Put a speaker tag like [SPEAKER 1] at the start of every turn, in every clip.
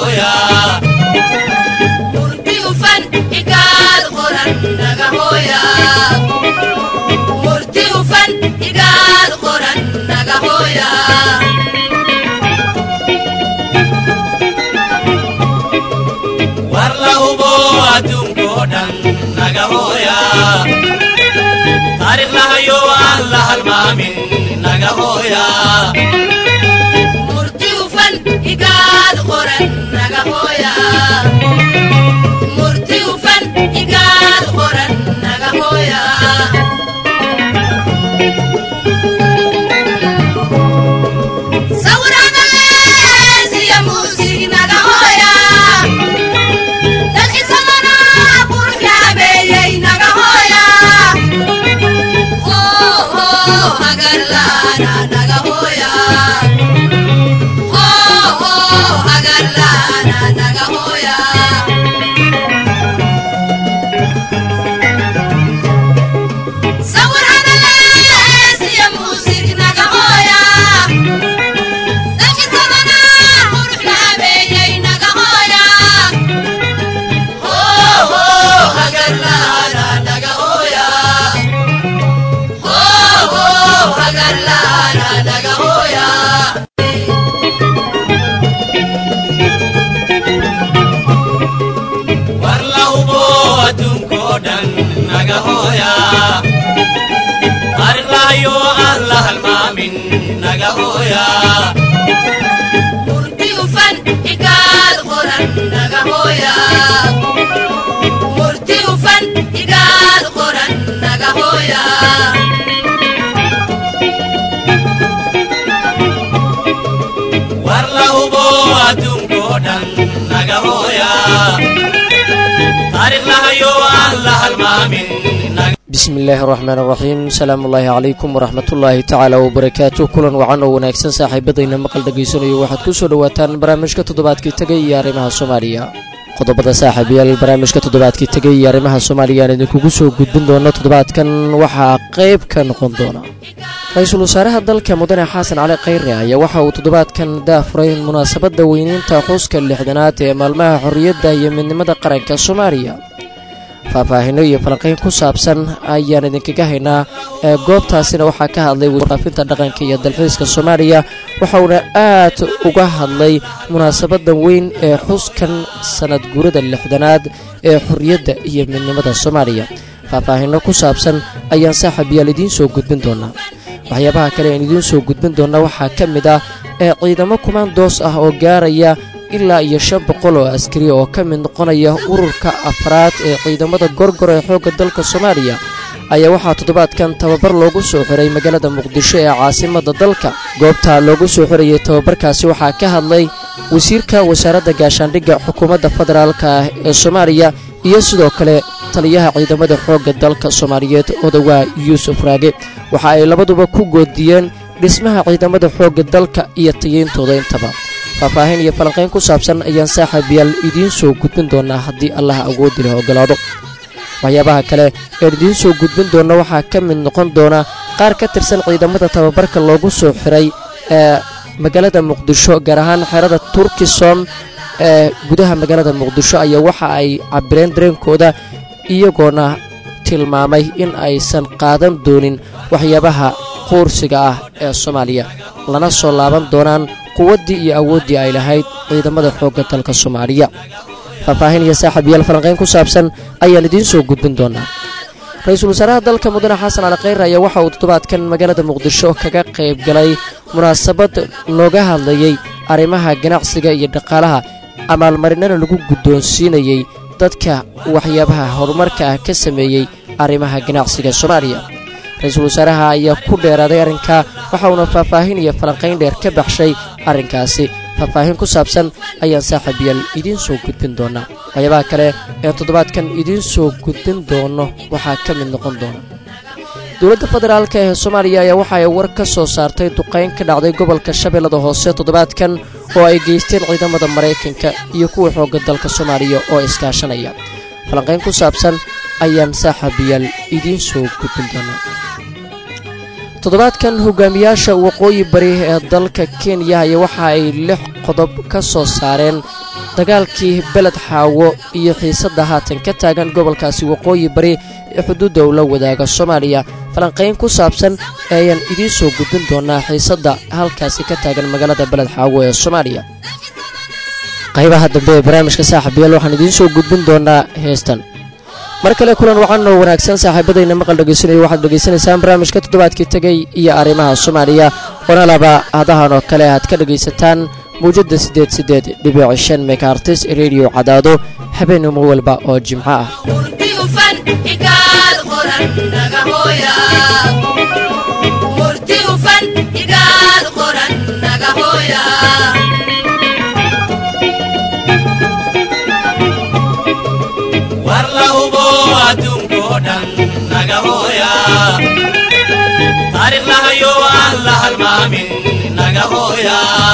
[SPEAKER 1] war la hubo adduunkoo dhan naga hooya taariikh lahayo aan la halmaamin naga hooya war la hubo adduunkoo dhan naga hooya taariikh lahayo aan la halmaamin naga hooya war la hubo adduunkoo dhan naga hooya taariikh lahayo aan la halmaamin naga
[SPEAKER 2] bismi illaahi araxmaan araxiim salaamu ullaahi calaykum waraxmatullaahi tacaala wabarakaatu kulan wacan oo wanaagsan saaxiibadayna maqal dhegaysanayo waxaad ku soo dhowaataan barnaamijka toddobaadkii tegay iyo arrimaha soomaaliya qodobada saaxiibayaal barnaamijka toddobaadkii tegay iyo arrimaha soomaaliya aan idinkugu soo gudbin doono toddobaadkan waxaa qayb ka noqon doona ra-iisul wasaaraha dalka mudane xasan cali khayre ayaa waxa uu toddobaadkan daafuray munaasabadda weyneynta xuska lixdanaad ee maalmaha xorriyadda iyo midnimada qaranka soomaaliya faahfaahino iyo falanqayn ku saabsan ayaan idinkaga haynaa ee goobtaasina waxaa ka hadlay warfaafinta dhaqanka iyo dalxiiska soomaaliya waxauna aad uga hadlay munaasabadda weyn ee xuskan sanad guurada lixdanaad ee xorriyadda iyo midnimada soomaaliya faahfaahino ku saabsan ayaan saaxiib yaal idiin soo gudbin doonaa waxyaabaha kale aan idiin soo gudbin doona waxaa ka mid ah ee ciidamo kumaandoos ah oo gaaraya ilaa iyo shan boqol oo askari oo ka mid noqonaya ururka afraad ee ciidamada gorgor ee xoogga dalka soomaaliya ayaa waxaa toddobaadkan tababar loogu soo xiray magaalada muqdisho ee caasimadda dalka goobta loogu soo xirayay tababarkaasi waxaa ka hadlay wasiirka wasaaradda gaashaandhigga xukuumadda federaalka ah ee soomaaliya iyo sidoo kale taliyaha ciidamada xoogga dalka soomaaliyeed odawaa yuusuf raage waxa ay labaduba ku goodiyeen dhismaha ciidamada xoogga dalka iyo tayeyntooda intaba faahfaahin iyo falanqayn ku saabsan ayaan saaxiibayaal idiin soo gudbin doonaa haddii allaha awoodi leh ogolaado waxyaabaha kale een idiin soo gudbin doona waxaa ka mid noqon doona qaar ka tirsan ciidamada tababarka loogu soo xiray ee magaalada muqdisho gaar ahaan xerada turkisom ee gudaha magaalada muqdisho ayaa waxa ay cabireen dareenkooda iyagoona tilmaamay in aysan qaadan doonin waxyaabaha quursiga ah ee soomaaliya lana soo laaban doonaan quwaddii iyo awooddii ay lahayd ciidamada xoogga dalka soomaaliya faahfaahin iyo saaxiibayaal falanqayn ku saabsan ayaan idiin soo gudbin doonaa ra-iisul wasaaraha dalka mudane xasan cali khayre ayaa waxa uu toddobaadkan magaalada muqdisho kaga qayb galay munaasabad looga hadlayey arrimaha ganacsiga iyo dhaqaalaha amaalmarinana lagu guddoonsiinayey dadka waxyaabaha horumarka ah ka sameeyey arrimaha ganacsiga soomaaliya ra-iisul wasaaraha ayaa ku dheeraaday arrinkaa waxa uuna faahfaahin iyo falanqayn dheer ka baxshay arrinkaasi faahfaahin ku saabsan ayaan saaxiibayaal idiin soo gudbin doonaa waxyaabaha kale ee toddobaadkan idiin soo gudbin doono waxaa ka mid noqon doona dowladda federaalk ee soomaaliya ayaa waxa ay war ka soo saartay duqayn ka dhacday gobolka shabeellada hoose toddobaadkan oo ay geysteen ciidamada maraykanka iyo kuwa xoogga dalka soomaaliya oo iskaashanaya falanqayn ku saabsan ayaan saaxiibayaal idiin soo gudbin doonaa toddobaadkan hogaamiyaasha waqooyi bari ee dalka kenya ayaa waxa ay lix qodob ka soo saareen dagaalkii beled xaawo iyo xiisadda haatan ka taagan gobolkaasi waqooyi bari ee xuduudda uu la wadaaga soomaaliya falanqayn ku saabsan ayaan idiin soo gudbin doonaa xiisadda halkaasi ka taagan magaalada beled xaawo ee soomaaliya qaybaha dambe ee barnaamijka saaxiibayaal waxaan idiin soo gudbin doonaa heestan mar kale kulan waxaanoo wanaagsan saaxiibadayna maqal dhegaysanaya waxaad dhegaysanaysaan barnaamijka toddobaadkii tegey iyo arrimaha soomaaliya oona laba hadahan oo kale aad ka dhegaysataan mawjadda siddeed siddeed dhibic shan megaartis rediyo cadaado habeenimo walba oo jimco ah
[SPEAKER 1] war la hubo adduunkoo dhan naga hooya taariikh lahayo aan la halmaamin naga hooya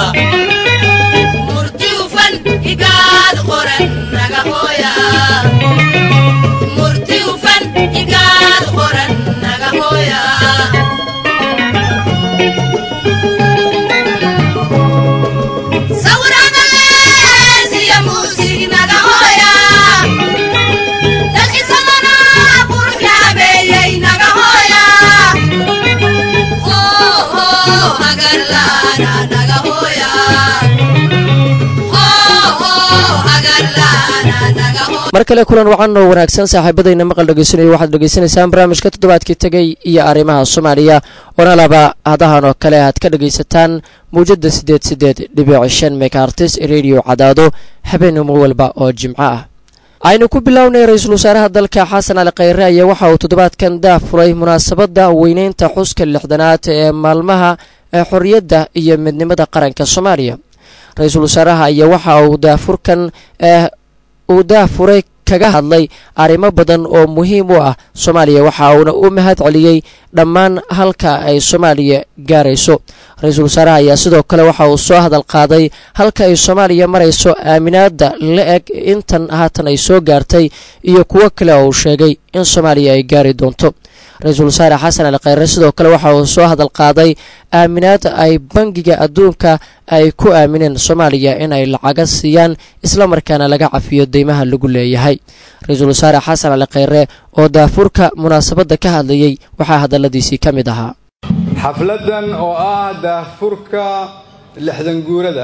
[SPEAKER 2] mar kale kulan wacanoo wanaagsan saaxiibadayna maqal dhegaysanaya waxaad dhegaysanaysaan barnaamijka toddobaadkii tegey iyo arrimaha soomaaliya oona laba hadahan oo kale aad ka dhegaysataan mawjadda siddeed siddeed dhibic shan megaartis rediyo cadaado habeenimo walba oo jimco ah aynu ku bilownay ra-iisul wasaaraha dalka xasan cali khayre ayaa waxa uu toddobaadkan daafuray munaasabadda weyneynta xuska lixdanaad ee maalmaha ee xorriyadda iyo midnimada qaranka soomaaliya ra-iisul wasaaraha ayaa waxa uu daafurkan uu daafuray kaga hadlay arrimo badan oo muhiim u ah soomaaliya waxa uuna u mahad celiyey dhammaan halka ay soomaaliya gaarayso ra-iisul wasaaraha ayaa sidoo kale waxa uu soo hadal qaaday halka ay soomaaliya marayso aaminaadda la eg intan haatan ay soo gaartay iyo kuwo kale oo uu sheegay in soomaaliya ay gaari doonto ra-iisul wasaare xasan ali khayre sidoo kale waxa uu soo hadal qaaday aaminaad ay bangiga adduunka ay ku aamineen soomaaliya in ay lacaga siiyaan islamarkaana laga cafiyo deymaha lagu leeyahay ra-iisul wasaare xasan cali khayre oo daafurka munaasabadda ka hadlayey waxaa hadalladiisii ka mid ahaa
[SPEAKER 3] xafladdan oo ah daafurka lixdan guurada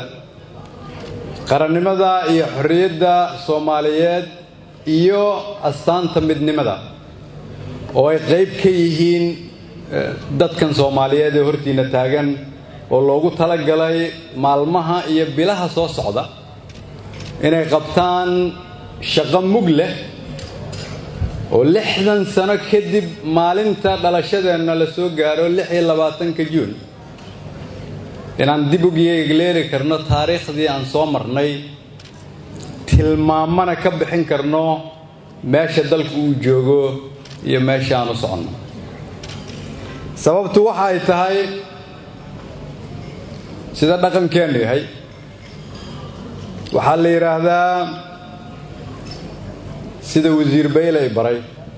[SPEAKER 3] qarannimada iyo xorriyadda soomaaliyeed iyo astaanta midnimada oo ay qayb ka yihiin dadkan soomaaliyeed ee hortiina taagan oo loogu talagalay maalmaha iyo bilaha soo socda inay qabtaan shaqo mug leh oo lixdan sano kadib maalinta dhalashadeenna la soo gaaro lix iyo labaatanka juun inaan dib ugeegleeli karno taariikhdii aan soo marnay tilmaamana ka bixin karno meesha dalku uu joogo iyo meesha aan u soconno sababtu waxa ay tahay sida dhaqankeennu yahay waxaa la yidhaahdaa sida wasiir baylay baray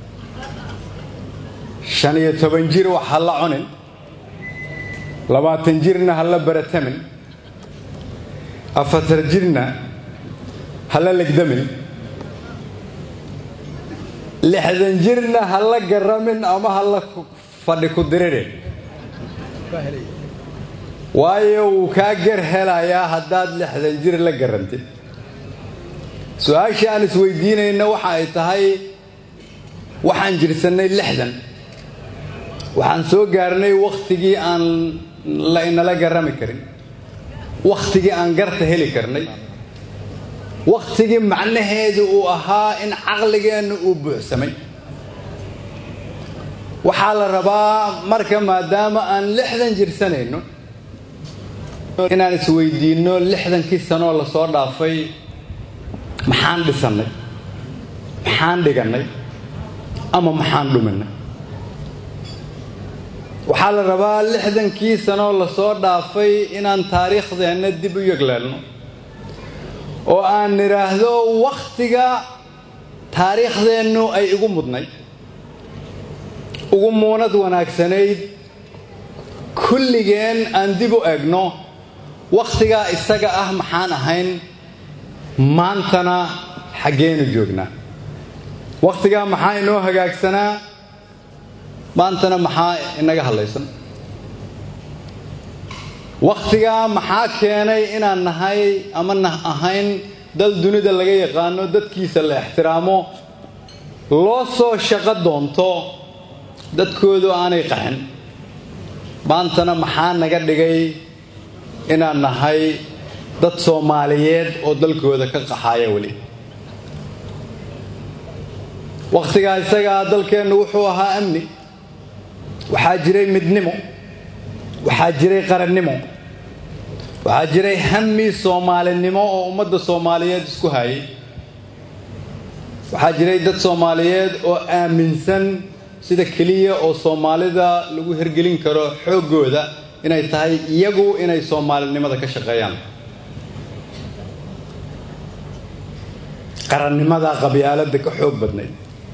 [SPEAKER 3] shan iyo toban jir wax ha la cunin labaatan jirna ha la baratamin afartar jirna ha la legdamin lixdan jirna ha la garamin ama ha la fadhi ku diririn waayo wuu kaa gar helayaa haddaad lixdan jir la garantid su-aashii aan isweydiinayna waxa ay tahay waxaan jirsannay lixdan waxaan soo gaarnay wakhtigii aan la inala garami karin wakhtigii aan garta heli karnay wakhtigii macnaheedu uu ahaa in caqligeenna uu buuxsamay waxaa la rabaa marka maadaama aan lixdan jirsanayno inaan isweydiinno lixdankii sanoo lasoo dhaafay maxaan dhisannay maxaan dhigannay ama maxaan dhuminay waxaa la rabaa lixdankii sanoo lasoo dhaafay inaan taariikhdeenna dib u yegleelno oo aan nidhaahdo wakhtiga taariikhdeennu ay igu mudnay ugu muunad wanaagsanayd kulligeen aan dib u egno wakhtigaa isaga ah maxaan ahayn maantana xaggeenu joognaa wakhtigaa maxaa inoo hagaagsanaa maantana maxaa inaga hadlaysan wakhtigaa maxaa keenay inaan nahay ama nah ahayn dal dunida laga yaqaano dadkiisa la ixtiraamo loo soo shaqo doonto dadkoodu aanay qaxin maantana maxaa naga dhigay inaan nahay dad soomaaliyeed oo dalkooda ka qaxaaya weli wakhtigaa isagaa dalkeennu wuxuu ahaa amni waxaa jiray midnimo waxaa jiray qarannimo waxaa jiray hami soomaalinimo oo ummadda soomaaliyeed isku hayay waxaa jiray dad soomaaliyeed oo aaminsan sida keliya oo soomaalida lagu hergelin karo xooggooda inay tahay iyagu inay soomaalinimada ka shaqeeyaan qarannimada qabyaaladda ka xoog badnayd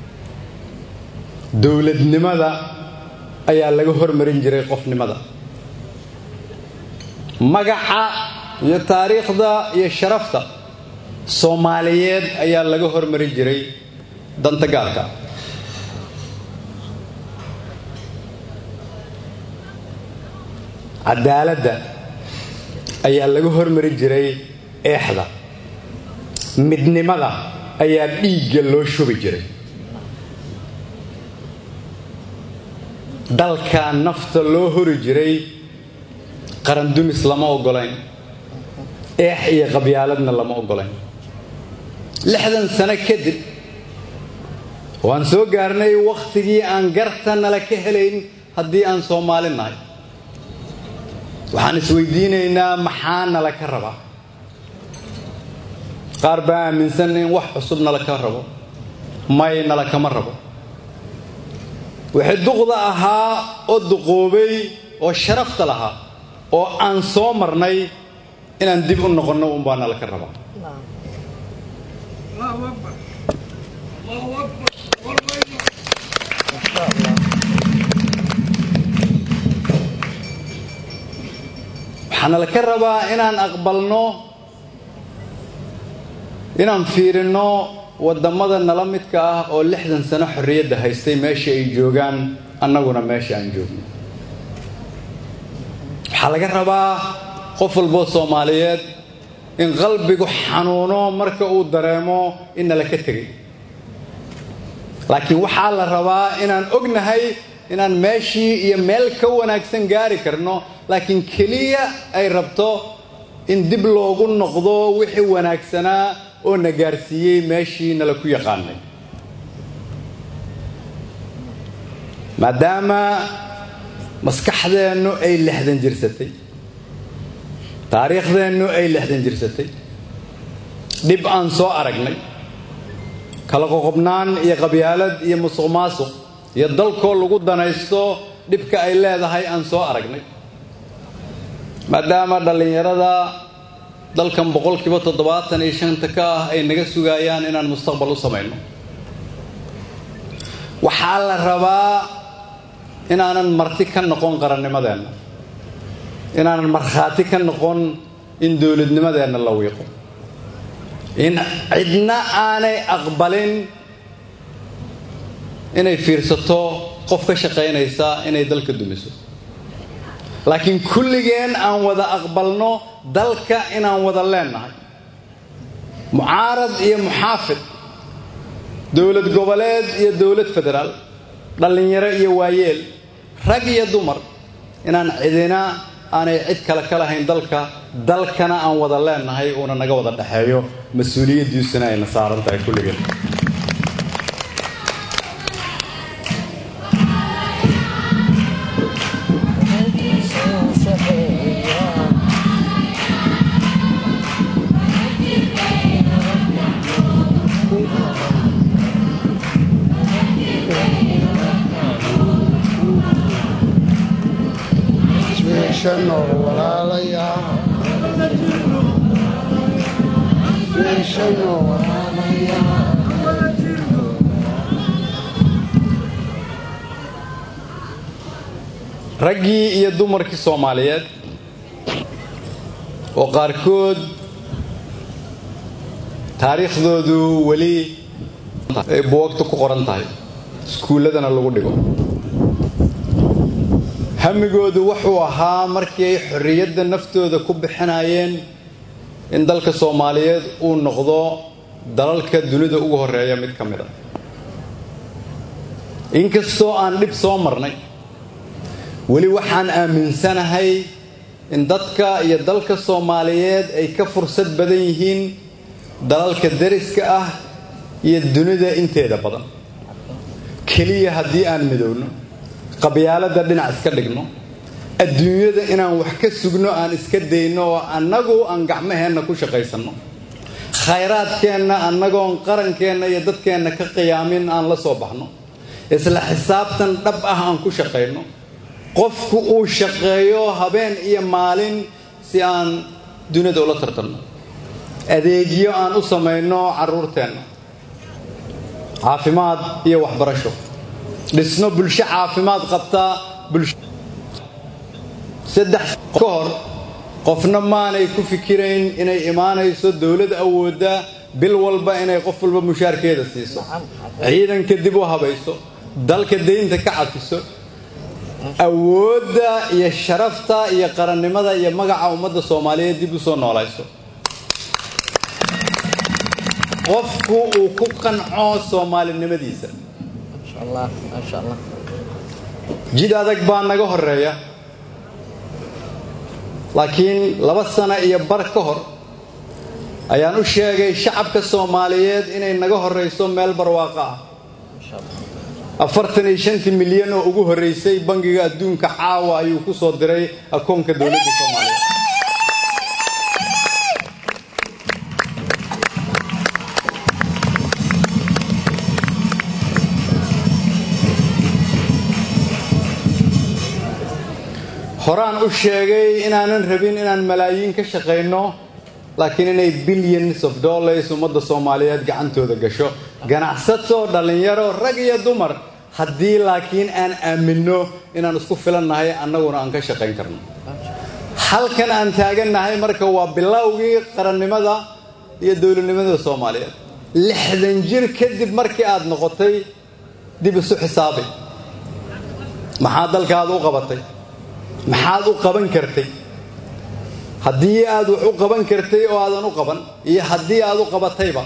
[SPEAKER 3] dowladnimada ayaa laga hormarin jiray qofnimada magaca iyo taariikhda iyo sharafta soomaaliyeed ayaa laga hormarin jiray danta gaarka cadaaladda ayaa laga hormarin jiray eexda midnimada ayaa dhiigga loo shubi jiray dalka nafta loo hori jiray qarandumis lama ogolayn eex iyo qabyaaladna lama ogolayn lixdan sano kadib waan soo gaarnay wakhtigii aan garta nala ka helayn haddii aan soomaali nahay waxaan isweydiinaynaa maxaa nala ka rabaa qaar baa aaminsan in wax cusub nala ka rabo may nala kama rabo wixii duqda ahaa oo duqoobay oo sharafta lahaa oo aan soo marnay inaan dib u noqonno unbaa nala ka rabaa waxaana la ka rabaa inaan aqbalno inaan fiirinno waddamada nala midka ah oo lixdan sano xorriyadda haystay meesha ay joogaan annaguna meesha aan joogno waxaa laga rabaa qof walboo soomaaliyeed in qalbigu xanuuno marka uu dareemo in nala ka tegay laakiin waxaa la rabaa inaan ognahay inaan meeshii iyo meel ka wanaagsan gaari karno laakiin keliya ay rabto in dib loogu noqdo wixii wanaagsanaa oo na gaarsiiyey meeshii nala ku yaqaanay maadaama maskaxdeennu ay lixdan jirsatay taariikhdeennu ay lixdan jirsatay dhib aan soo aragnay kala qoqobnaan iyo qabyaalad iyo musuq maasuq iyo dalkoo lagu danaysto dhibka ay leedahay aan soo aragnay maadaama dhallinyarada dalkan boqolkiiba toddobaatan iyo shanta ka ah ay naga sugayaan inaan mustaqbal u samayno waxaa la rabaa inaanan marti ka noqon qarannimadeenna inaanan markhaati ka noqon in dowladnimadeenna la wiiqo in cidna aanay aqbalin inay fiirsato qof ka shaqaynaysa inay dalka dumiso laakiin kulligeen aan wada aqbalno dalka inaan wada leennahay mucaarad iyo muxaafid dowlad goboleed iyo dowlad federaal dhallinyaro iyo waayeel rag iyo dumar inaan cidina aanay cid kale ka lahayn dalka dalkana aan wada leennahay uuna naga wada dhexeeyo mas-uuliyaddiisuna ayna saaran tahay kulligeen raggii iyo dumarkii soomaaliyeed oo qaarkood taariikhdoodu weli ay buwagta ku qoran tahay iskuulladana lagu dhigo hamigoodu wuxuu ahaa markii ay xorriyadda naftooda ku bixinayeen in dalka soomaaliyeed uu noqdo dalalka dunida ugu horeeya mid ka mid a inkastoo aan dhib soo marnay weli waxaan aaminsanahay in dadka iyo dalka soomaaliyeed ay ka fursad badan yihiin dalalka dariska ah iyo dunida inteeda badan keliya haddii aan midowno qabyaaladda dhinac iska dhigno adduunyada inaan wax ka sugno aan iska dayno oo annagu aan gacmaheenna ku shaqaysanno khayraadkeenna annagoon qarankeenna iyo dadkeenna ka qiyaamin aan la soo baxno isla xisaabtan dhab ah aan ku shaqayno qofku uu shaqeeyo habeen iyo maalin si aan dunida ula tartanno adeegyo aan u samayno carruurteenna caafimaad iyo waxbarasho dhisno bulsho caafimaad qabtaa saddex ka hor qofna maanay ku fikirayn inay imaanayso dowlad awoodda bil walba inay qof walba mushaarkeeda siiso ciidanka dib u habayso dalka daynta ka cafiso awoodda iyo sharafta iyo qarannimada iyo magaca ummadda soomaaliyeed dib u soo noolayso qofku uu ku qanco soomaalinimadiisa jid adag baa naga horeeya laakiin laba sano iyo bar ka hor ayaan u sheegay shacabka soomaaliyeed inay naga horeyso meel barwaaqo ah afartan iyo shantii milyan oo ugu horreysay bangiga adduunka caawa ayuu ku soo diray akoonka dowladda soomaaliyeed horaan u sheegay inaanan rabin inaan malaayiin ka shaqayno laakiin inay billions of dollars ummadda soomaaliyeed gacantooda gasho ganacsato dhallinyaro rag iyo dumar haddii laakiin aan aaminno inaan isku filannahay annaguna aan ka shaqayn karno halkan aan taagannahay marka waa bilowgii qarannimada iyo dowladnimada soomaaliyeed lixdan jir kadib markii aad noqotay dib isu xisaabi maxaa dalkaada u qabatay maxaad u qaban kartay haddii aad wax u qaban kartay oo aadan u qaban iyo haddii aad u qabatayba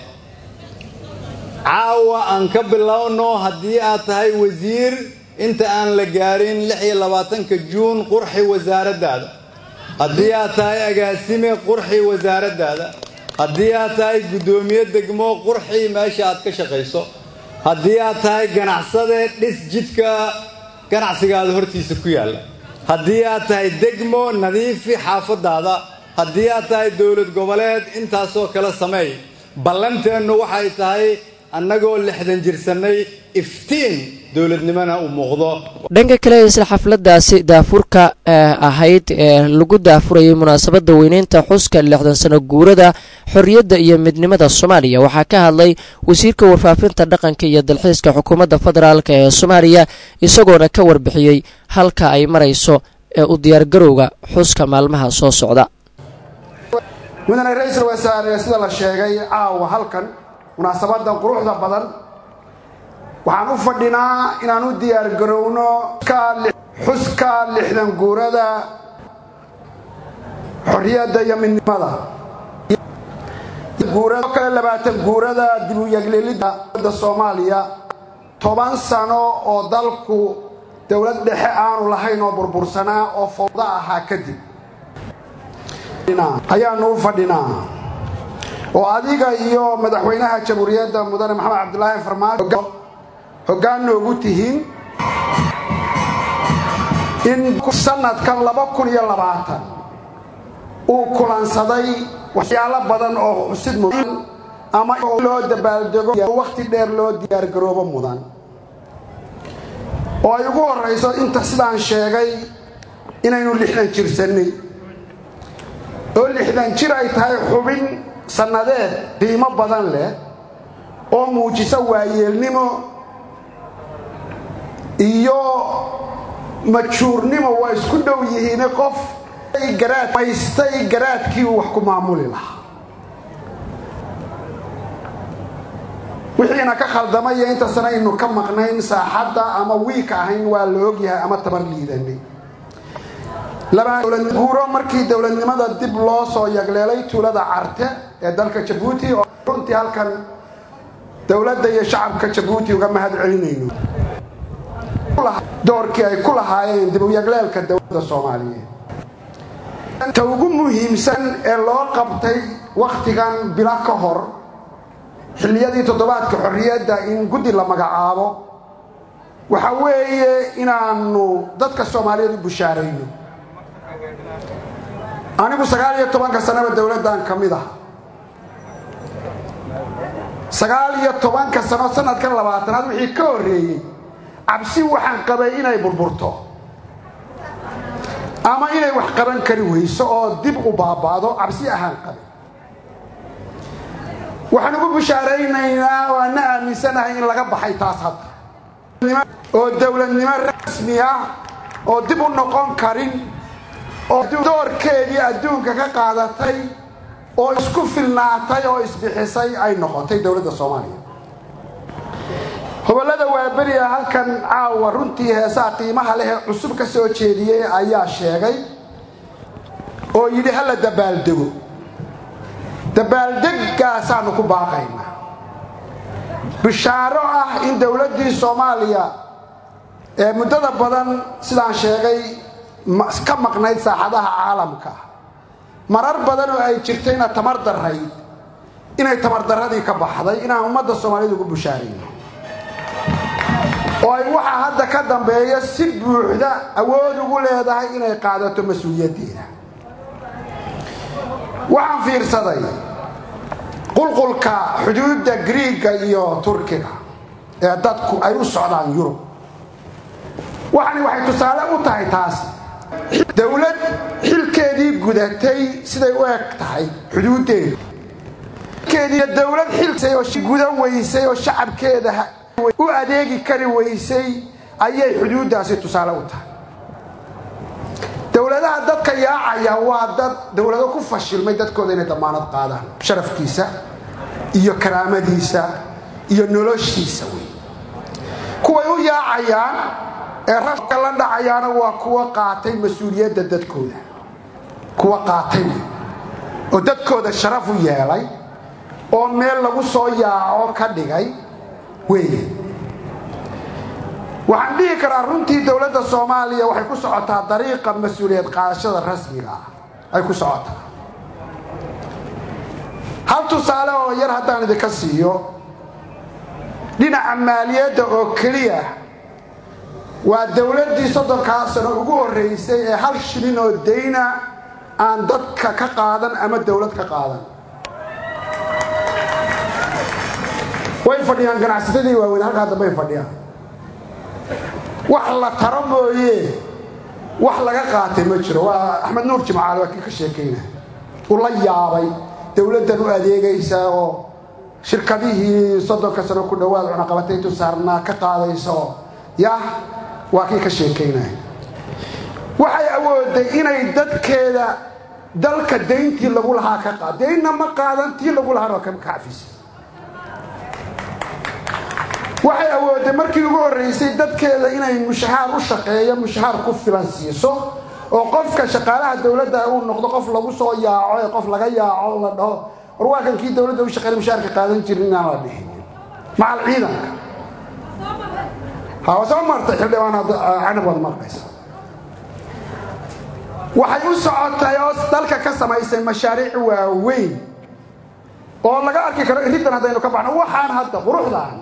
[SPEAKER 3] caawa aan ka bilowno haddii aad tahay wasiir inta aan la gaarin lix iyo labaatanka juun qurxi wasaaraddaada haddii aad tahay agaasime qurxi wasaaraddaada haddii aad tahay guddoomiye degmo qurxi meesha aad ka shaqayso haddii aad tahay ganacsade dhis jidka ganacsigaada hortiisa ku yaalla haddii aad tahay degmo nadiifi xaafadaada haddii aad tahay dowlad goboleed intaasoo kale sameey ballanteennu waxay tahay annagoo lixdan jirsannay iftiin dowladnimona uu muuqdo
[SPEAKER 2] dhanka kale isla xafladaasi daafurka ahayd ee lagu daafurayay munaasabadda weyneynta xuska lixdan sano guurada xorriyadda iyo midnimada soomaaliya waxaa ka hadlay wasiirka warfaafinta dhaqanka iyo dalxiiska xukuumadda federaalk ee soomaaliya isagoona ka warbixiyey halka ay marayso ee u diyaargarowga xuska maalmaha soo socda
[SPEAKER 4] mudane ra-iisul wasaare sida la sheegay caawa halkan munaasabadan quruxda badan waxaan u fadhinaa inaan u diyaargarowno xuska lixdan guurada xorriyadda iyo midnimada kale labaatan guurada dib u yeglelidda soomaaliya toban sano oo dalku dowlad dhexe aanu lahayn oo burbursanaa oo fawdo ahaa kadib ayaanu u fadhinaa oo adiga iyo madaxweynaha jamhuuriyadda mudane maxamed cabdulaahi farmaajo hoggaan noogu tihiin in sanadkan laba kun iyo labaatan uu kulansaday waxyaalo badan oo xusid mudan ama loo dabaaldego wakhti dheer loo diyaargaroobo mudan oo ay ugu horrayso inta sidaan sheegay inaynu lixdan jirsannay oo lixdan jir ay tahay xubin sannadeed qiimo badan leh oo muujisa waayeelnimo iyo majuurnimo waa isku dhow yihiine qof maystay garaadkii uu wax ku maamuli lahaa wixiina ka khaldamay iyo inta sana aynu ka maqnayn saaxadda ama wiika ahayn waa la ogyahay ama tabar liidanay guuro markii dowladnimada dib loo soo yagleelay tuulada carte ee dalka jabuuti oo runtii halkan dowladda iyo shacabka jabuuti uga mahad celinayno doorkii ay ku lahaayeen dib u yagleelka dowladda soomaaliyeed ta ugu muhiimsan ee loo qabtay wakhtigan bilo ka hor xilliyadii toddobaadka xorriyadda in guddi la magacaabo waxa weeye inaanu dadka soomaaliyeed u bushaarayno anigu sagaal iyo tobanka sanaba dowladdan ka mid ah sagaal iyo tobanka sano sanadkan labaatanaad wixii ka horreeyey cabsi waxaan qabay inay burburto ama inay wax qaban kari weyso oo dib u baaba'do cabsi ahaan qabay waxaan ugu bushaaraynaynaa waana aaminsanahay in laga baxay taas hadda oo dowladnimo rasmi ah oo dib u noqon karin oo doorkeedii adduunka ka qaadatay oo isku filnaatay oo isbixisay ay noqotay dowladda soomaaliya hobollada waaberiya halkan caawa runtii heesaa qiimaha leh ee cusub ka soo jeediyey ayaa sheegay oo yidhi hala dabaaldego dabaaldegaasaanu ku baaqaynaa bishaaro ah in dowladdii soomaaliya ee muddada badan sidaan sheegay ka maqnayd saaxadaha caalamka marar badan oo ay jirtayna tamar darayd inay tamardaradii ka baxday inaan ummadda soomaaliyed ugu bushaarayno oo ay waxaa hadda ka dambeeya si buuxda awood ugu leedahay inay qaadato mas-uuliyaddeeda waxaan fiirsaday qulqulka xuduudda griiga iyo turkiga ee dadku ay u socdaan yurub waxani waxay tusaale u tahay taas dowlad xilkeedii gudatay siday u eg tahay xuduuddeedu dowlad xilkoo gudan weysay oo shacabkeeda u adeegi kari weysay ayay xuduuddaasi tusaale u tahay dowladaha dadka yaacaya waa dad dowlado ku fashilmay dadkooda inay damaanad qaadaan sharafkiisa iyo karaamadiisa iyo noloshiisa wey kuway u yaacayaan ee rafka la dhacayaana waa kuwa qaatay mas-uuliyadda dadkooda kuwa qaatay oo dadkooda sharaf u yeelay oo meel lagu soo yaaco ka dhigay weeye waxaan dhihi karaa runtii dowladda soomaaliya waxay ku socotaa dariiqa mas-uuliyad qaadashada rasmiga ah ay ku socotaa hal tusaale oo yar haddaan idinka siiyo dhinaca maaliyadda oo keliya waa dowladdii soddonkaa sano ugu horreysay ee hal shilin oo dayna aan dadka ka qaadan ama dowlad ka qaadan way fadhiyaan ganacsatadii waaweyn halkaa dambay fadhiyaan wax la taro mooye wax laga qaatay ma jiro waa axmed nuur jimcaale waa kii ka sheekayna u la yaabay dowladdan u adeegaysa oo shirkadihii soddonka sano ku dhowaad cunaqabataytu saarnaa ka qaadayso yah waa kii ka sheekaynaya waxay awooday inay dadkeeda dalka dayntii lagu lahaa ka qaad daynna ma qaadan tii lagu lahaana waa ka cafisay waxay awooday markii ugu horreysay dadkeeda inay mushahaar u shaqeeyo mushahaar ku filan siiso oo qofka shaqaalaha dowladda uu noqdo qof lagu soo yaaco ee qof laga yaaco la dhaho war waa kan kii dowladda u shaqeyn mushaharka qaadan jirin inaan la dhihin macal ciidanka ha soo martay xildhibaan canab waad maqlaysa waxay u socotay oo dalka ka samaysay mashaariic waaweyn oo laga arki karo iriddan haddaynu ka baxno waxaan hadda quruxdaan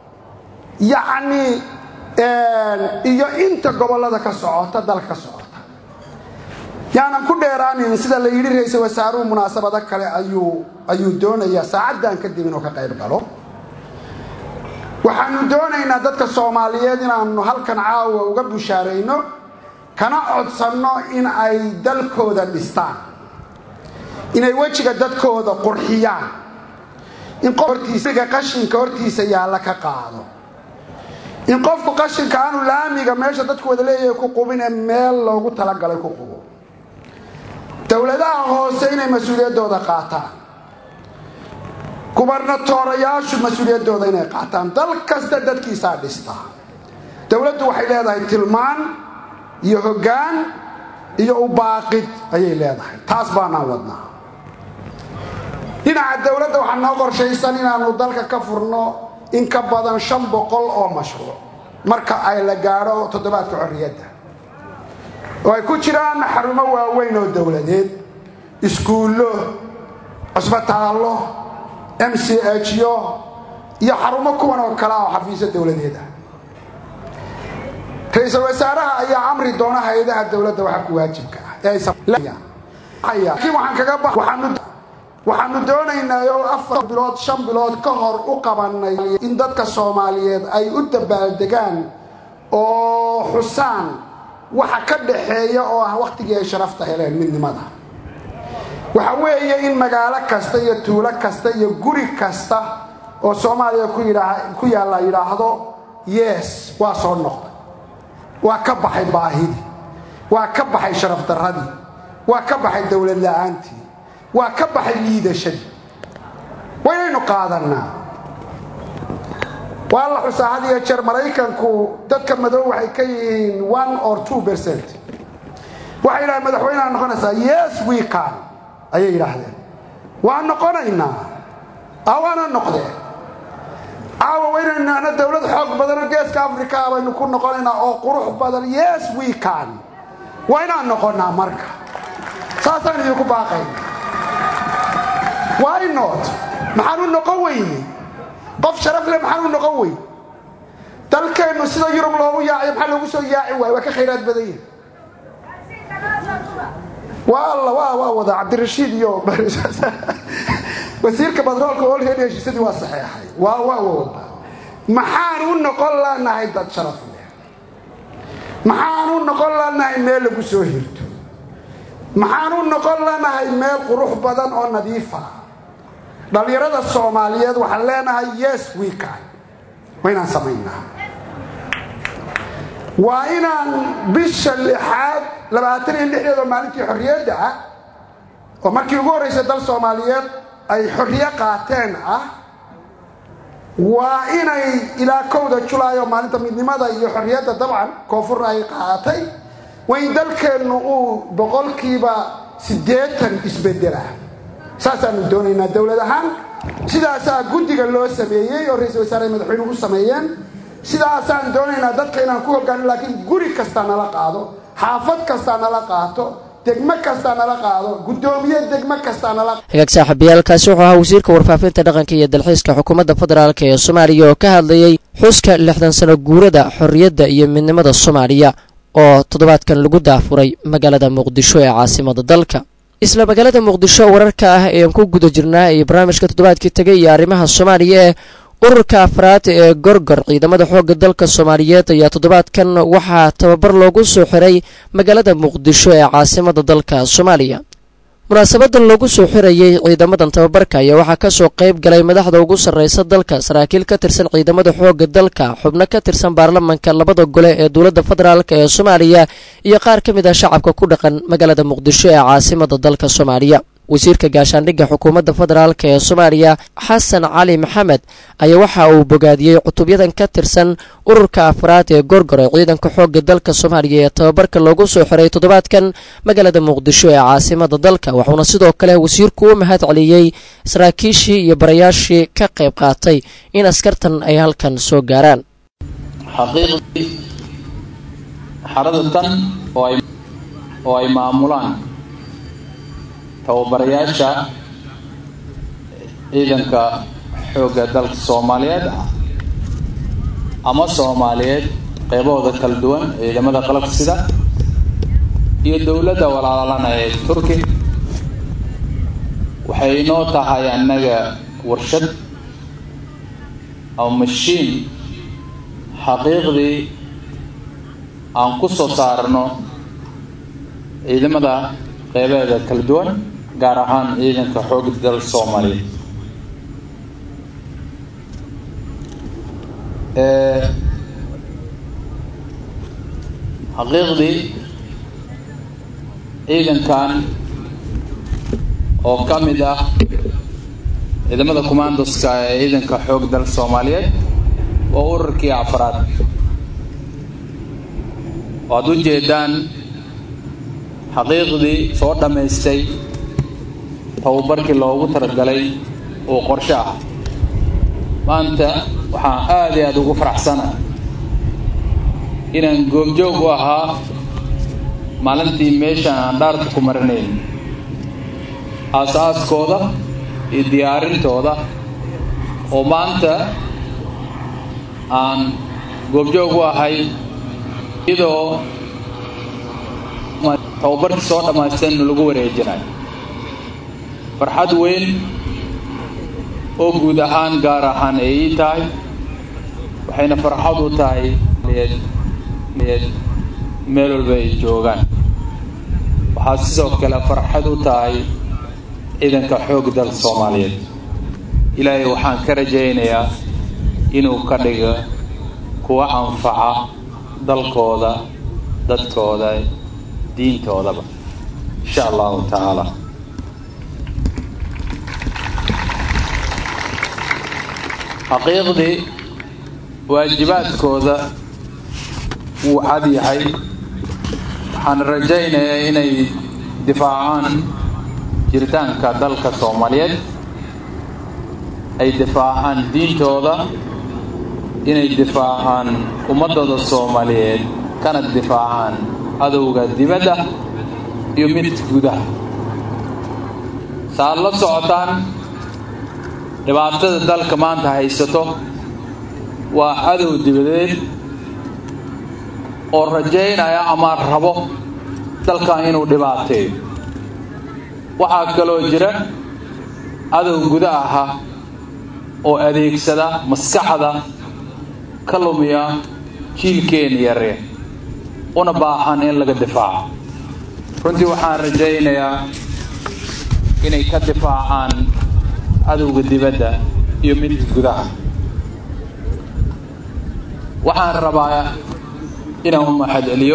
[SPEAKER 4] yacni iyo inta gobollada ka socota dalka ka socota yaanan ku dheeraanin sida la yidhi ra-iisul wasaaruhu munaasabado kale ayuu ayuu doonayaa saacaddan kadib inuu ka qayb galo waxaanu doonaynaa dadka soomaaliyeed inaanu halkan caawa uga bushaarayno kana codsanno in ay dalkooda dhistaan inay wejiga dadkooda qurxiyaan in hortiisga qashinka hortiisa yaalla ka qaado in qofku qashinka aanu laamiga meesha dadku wada leeyahay ku qubin ee meel loogu talagalay ku qubo dowladaha hoose inay mas-uuliyaddooda qaataan gubernatoorayaashu mas-uuliyaddooda inay qaataan dal kasta dadkiisaa dhista dowladdu waxay leedahay tilmaan iyo hoggaan iyo ubaaqid ayay leedahay taas baanaan wadnaa dhinaca dowladda waxaa noo qorshaysan inaanu dalka ka furno in ka badan shan boqol oo mashruuc marka ay la gaadho toddobaadka xorriyadda oo ay ku jiraan xarumo waaweyn oo dowladeed iskuullo cusbitaallo m c h yo iyo xarumo kuwan oo kale ah oo xafiisyo dowladeed ah ra-iisul wasaaraha ayaa amri doona hay-adaha dowladda waxa ku waajibka ah laakiin waxaan kaga ba waxaanu doonaynaa oo afar bilood shan bilood ka hor u qabanay in dadka soomaaliyeed ay u dabaaldegaan oo xusaan waxa ka dhaxeeya oo ah wakhtigii ay sharafta heleen midnimada waxa weeye in magaalo kasta iyo tuulo kasta iyo guri kasta oo soomaaliya ku yaalla yidhaahdo yes waa soo noqday waa ka baxay baahidii waa ka baxay sharaf darradii waa ka baxay dowlad la-aantii waa ka baxay liidashadii waynaynu qaadannaa waa la xusaa had iyo jeer maraykanku dadka madow waxay ka yihiin one or two percent waxay yidhahdeen madaxweyneha noqonaysaa yes we can ayay yidhaahdeen waa noqonaynaa awaana noqdeen caawa waynaynu nahno dowlad xoog badanoo geeska africa baynu ku noqonaynaa oo qurux badan yes we can waa inaan noqonnaa marka saasaan idinku baaqayna why not maxaan u noqon weyne qof sharaf leh maxaan u noqon weyn dalkeennu sida yurub loogu yaacayo maxaa loogu soo yaaci waayo waa ka khayraad badan yahi waa alla waa waa wada cabdirashiid iyo wasiirka batroolka olready heshiisadii waa saxeexay waa waa wada maxaan u noqon lanahay dad sharaf leh maxaan u noqon lanahay meel lagu soo hirto maxaan u noqon lanahay meel qurux badan oo nadiifa dhallinyarada soomaaliyeed waxaan leenahay yes weekan waa inaan samaynaa waa inaan bisha lixaad labaatan iyo lixdeedoo maalintii xorriyadda ah oo markii ugu horraysay dal soomaaliyeed ay xorriyo qaateen ah waa inay ilaa kowda julaay oo maalinta midnimada iyo xorriyadda dabcan koonfurna ay qaatay waa in dalkeennu uu boqolkiiba siddeetan isbedela saasaanu doonaynaa dowlad ahaan sidaasaa guddiga loo sameeyey oo ra-isul wasaare madaxweynuhu u sameeyeen sidaasaan doonaynaa dadka inaan ku hogaanin laakiin guri kastaa nala qaado xaafad kastaa nala qaato degmo kastaa nala qaado guddoomiye degmo kastaa nala
[SPEAKER 2] hagaag saaxiibayaalkaasi wuxuu ahaa wasiirka warfaafinta dhaqanka iyo dalxiiska xukuumadda federaalk ee soomaaliya oo ka hadlayay xuska lixdan sano guurada xorriyadda iyo midnimada soomaaliya oo toddobaadkan lagu daafuray magaalada muqdisho ee caasimada dalka isla magaalada muqdisho wararka ah eean ku guda jirnaa iyo barnaamijka toddobaadkii tegay iyo arrimaha soomaaliya ee ururka afraad ee gorgor ciidamada xoogga dalka soomaaliyeed ayaa toddobaadkan waxaa tababar loogu soo xiray magaalada muqdisho ee caasimada dalka soomaaliya munaasabadan loogu soo xirayay ciidamadan tababarka ayaa waxaa kasoo qayb galay madaxda ugu sarreysa dalka saraakiil ka tirsan ciidamada xoogga dalka xubno ka tirsan baarlamanka labada gole ee dowladda federaalk ee soomaaliya iyo qaar ka mid ah shacabka ku dhaqan magaalada muqdisho ee caasimada dalka soomaaliya wasiirka gaashaandhigga xukuumadda federaalk ee soomaaliya xasan cali maxamed ayaa waxa uu bogaadiyey cutubyadan ka tirsan ururka afraad ee gorgor ee ciidanka xoogga dalka soomaaliya ee tababarka loogu soo xiray toddobaadkan magaalada muqdisho ee caasimada dalka wuxuuna sidoo kale wasiirku u mahad celiyey saraakiishii iyo barayaashii ka qayb qaatay in askartan ay halkan soo gaaraan
[SPEAKER 5] xaqiiqdii xaradatan oo ay maamulaan tababarayaasha ciidanka xoogga dalka soomaaliyeed ama soomaaliyeed qeybahooda kala duwan ciidamada qalabka sida iyo dowladda walaalana ee turki waxay inoo tahay annaga warshad ama mashiin xaqiiqdii aan ku soo saarno ciidamada qeybaheeda kala duwan gaar ahaan ciidanka xoogga dalka soomaaliyeed xaqiiqdii ciidankan oo ka mid ah ciidamada commandoska ee ciidanka xoog dalka soomaaliyeed waa ururkii afraad waad u jeedaan xaqiiqdii soo dhammaystay tababarkii loogu talagalay oo qorshe ah maanta waxaan aada iyo aada ugu faraxsana inaan goobjoog u ahaa maalintii meeshaan aan dhaarta ku marinayn aas-aaskooda iyo diyaarintooda oo maanta aan goobjoog u ahay iyadoo tababarkii soo dhammaystan lagu wareejinayo farxad weyn oo guud ahaan gaar ahaan ay ii tahay waxayna farxad u tahay meel walba ay joogaan waxaa sidoo kale farxad u tahay ciidanka xoog dalka soomaaliyeed ilaahay waxaan ka rajaynayaa inuu ka dhigo kuwa anfaca dalkooda dadkooda diintoodaba insha allahu tacaala xaqiiqdii waajibaadkooda wuu cad yahay waxaan rajaynayaa inay difaacaan jiritaanka dalka soomaaliyeed ay difaacaan diintooda inay difaacaan ummadooda soomaaliyeed kana difaacaan cadowga dibadda iyo mid gudaha saaad la socotaan dhibaatada dalka maanta haysato waa cadow dibadeed oo rajaynaya ama rabo dalkan inuu dhibaateeyo waxaa kaloo jira cadow guda aha oo adeegsada maskaxda ka lumiya jiilkeena yaree una baahan in laga difaaco runtii waxaan rajaynayaa inay ka difaacaan cadowga dibadda iyo midka gudaha waxaan rabaa inaan u mahadceliyo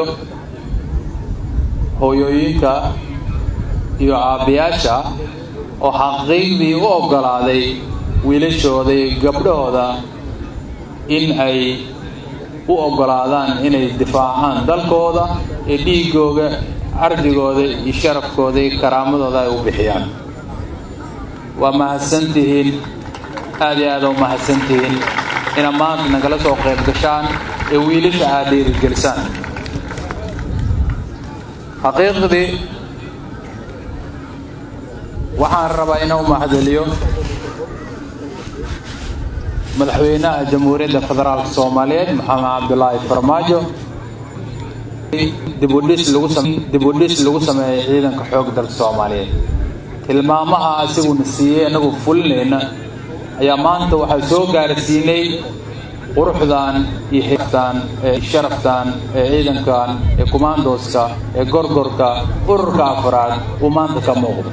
[SPEAKER 5] hooyooyinka iyo aabbayaasha oo xaqiiqdii u oggolaaday wiilashooda iyo gabdhahooda in ay u oggolaadaan inay difaacaan dalkooda ee dhiigooga cardigooda iyo sharafkooda iyo karaamadooda ay u bixiyaan waa mahadsantihiin aada iyo aada u mahadsantihiin inaad maanta nagala soo qayb gashaan ee wiilasha aada dhiirigelisaan xaqiiqdii waxaan rabaa inaan u mahadceliyo madaxweynaha jamhuuriyadda federaalka soomaaliyeed maxamed cabdulaahi farmaajo dibudhis lagu dibudhis lagu sameeyay ciidanka xoog dalka soomaaliyeed tilmaamaha asiguna siiyey annagu fulinayna ayaa maanta waxaa soo gaarsiinay quruxdan iyo xigtan ee sharaftan ee ciidankan ee kumaandooska ee gorgorka ururka afraad uu maanta ka muuqdo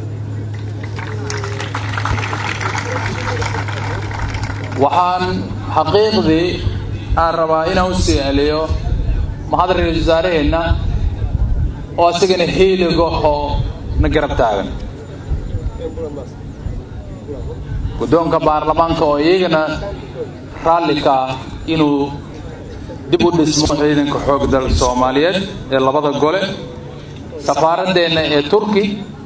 [SPEAKER 5] waxaan xaqiiqdii aan rabaa inaan u sii celiyo mahad ra-iisul wasaaraheenna oo isagana hiiligaho na garab taagan guddoonka baarlamaanka oo iyagana raallika inuu dib u dhismo ciidanka xoog dalka soomaaliyeed ee labada gole safaaradeenna ee turki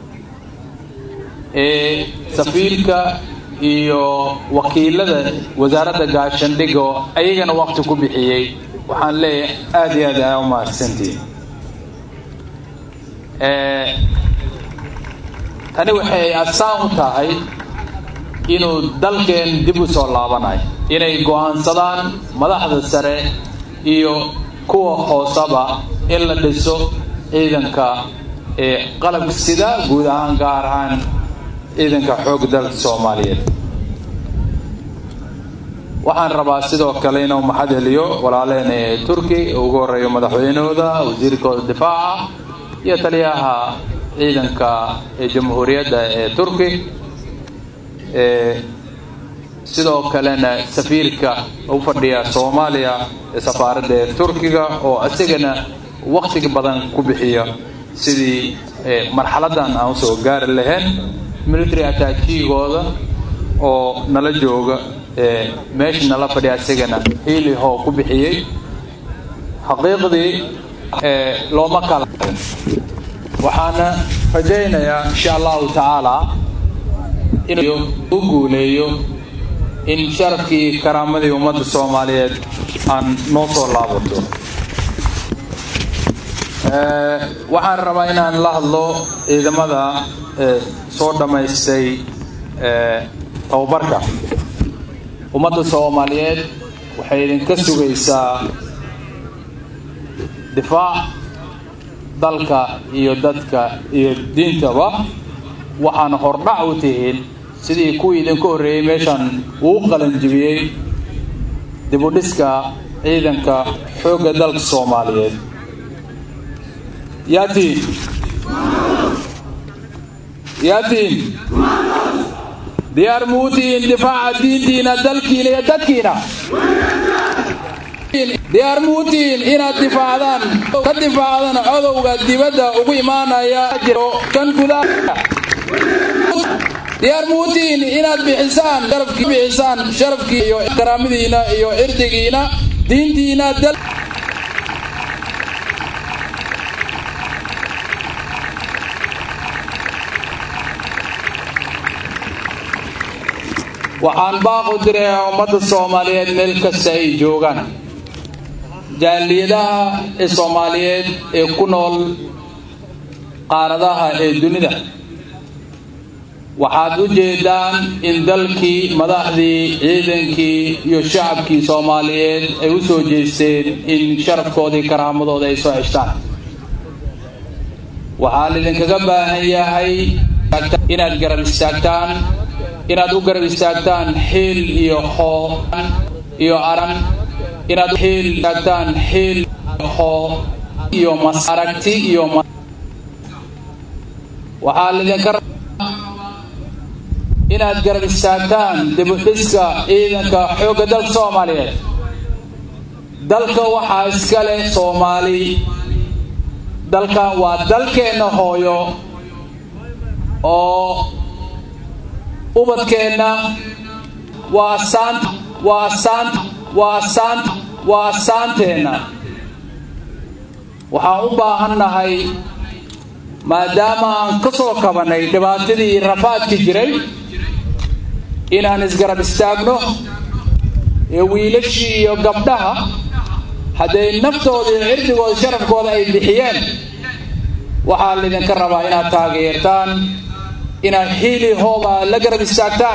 [SPEAKER 5] ee safiirka iyo wakiilada wasaaradda gaashandhiga oo ayagana wakti ku bixiyey waxaan leeyahay aada iyo aad aa u mahadsantihin tani waxay asaan u tahay inuu dalkeen dib u soo laabanayo inay go-aansadaan madaxda sare iyo kuwa hoosaba in la dhiso ciidanka ee qalabka sida guud ahaan gaar ahaan ciidanka xoog dalka soomaaliyeed waxaan rabaa sidoo kale inuu maxad heliyo walaaleheen ee turki ugu horeeyo madaxweynahooda wasiirkooda difaaca iyo taliyaha ciidanka ee jamhuuriyadda ee turki sidoo kalena safiirka u fadhiya soomaaliya ee safaaradda ee turkiga oo isagana waktiga badan ku bixiya sidii marxaladan aan usoo gaari lahayn military attachigooda oo nala jooga meesha nala fadhiya isagana hiili hoo ku bixiyey xaqiiqdii looma kala waxaana rajaynayaa insha allahu tacaala inuu u guuleeyo in sharafkii karaamadii ummadda soomaaliyeed aan noo soo laabato waxaan rabaa inaan la hadlo ciidamada soo dhammaystay tababarka ummadda soomaaliyeed waxay idinka sugaysaa difaac dalka iyo dadka iyo diintaba waxaana hordhac u tihiin sidii kuwii idinka horreeyey meeshan uu qalanjibiyey dibudhiska ciidanka xoogga dalka soomaaliyeed yaatiin yaatiin diyaar muutiin difaaca diintiina dalkiina iyo dadkiina diyaar muutiin inaad difaacdaan ka difaacdaan codowga dibadda ugu imaanaya jiro kan gudaa diyaar muutiin inaad bixisaan sharafkii bixisaan sharafkii iyo karaamadiina iyo cirdigiina diintiina dal waxaan baaqu dirayaa ummadda soomaaliyeed meel kasta ay joogaan jaaliyadaha ee soomaaliyeed ee ku nool qaaradaha ee dunida waxaad u jeedaan in dalkii madaxdii ciidankii iyo shacabkii soomaaliyeed ay u soo jeesteen in sharafkoodii karaamadooda ay soo xeshtaan waxaa laydinkaga baahan yahay inaad garab istaagtaan inaad u garab istaagtaan xiil iyo hoo iyo aran inaad xiil istaagtaan xiil hoo iyo mas aragti iyo waxaa laydinka inaad garab istaagtaan dibudhiska ciidanka xoogga dalka soomaaliyeed dalka waxaa iska leh soomaali dalkan waa dalkeenna hooyo oo ubadkeenna waa asaant waa asaant waa asaant waa asaanteenna waxaan u baahannahay maadaama aan ka soo kabannay dhibaatadii rafaadki jiray inaan isgarab istaagno ee wiilashii iyo gabdhaha hadday naftooda iyo cirdigooda sharafkooda ay bixiyeen waxaa laydinka rabaa inaad taageertaan inaad xiili hooba la garab istaagtaan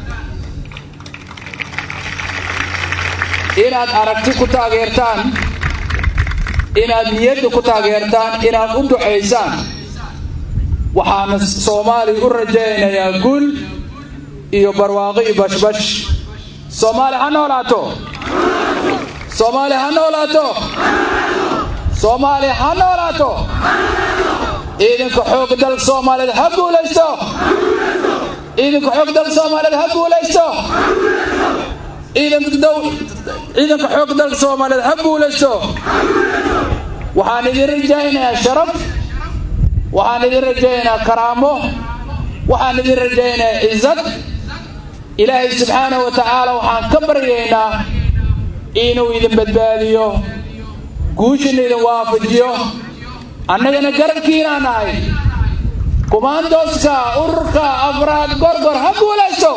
[SPEAKER 5] inaad aragti ku taageertaan inaad niyadda ku taageertaan inaad u ducaysaan waxaana soomaaliya u rajaynayaa guul iyo barwaaqo iyo bashbash soomaali ha noolaato soomaali ha noolaato soomaali ha noolaato ciidanka xoogga dalka soomaaliyeed ha guulaysto ciidanka xoogga dalka soomaaliyeed ha guulaysto ciidanka dow ciidanka xoogga dalka soomaaliyeed ha guulaysto waxaan idin rajaynayaa sharaf waxaan idin rajaynayaa karaamo waxaan idin rajaynayaa cizad ilaahay subxaanahu wa tacaala waxaan ka baryaynaa inuu idin badbaadiyo guushina idin waafajiyo annagana garabkiinaa nahay kumaandooska ururka afraad gorgor ha guulaysto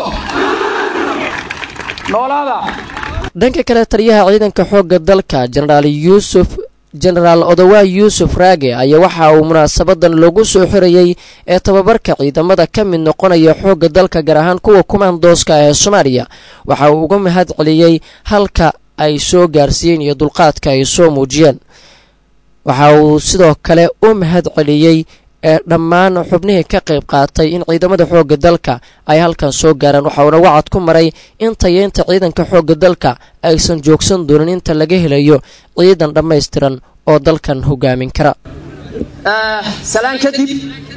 [SPEAKER 5] noolaada
[SPEAKER 2] dhanka kale taliyaha ciidanka xoogga dalka jenaraal yuusuf jenaraal odowaa yuusuf raage ayaa waxa uu munaasabadan loogu soo xirayey ee tababarka ciidamada ka mid noqonaya xoogga dalka gaar ahaan kuwa kumaandooska ee soomaaliya waxa uu uga mahad celiyey halka ay soo gaarsiiyeen iyo dulqaadka ay soo muujiyeen waxa uu sidoo kale u mahad celiyey ee dhammaan xubnihii ka qayb qaatay in ciidamada xoogga dalka ay halkan soo gaaraan waxa uuna wacad ku maray in tayeynta ciidanka xoogga dalka aysan joogsan doonin inta laga helayo ciidan dhammaystiran oo dalkan hogaamin kara
[SPEAKER 6] salaan kadib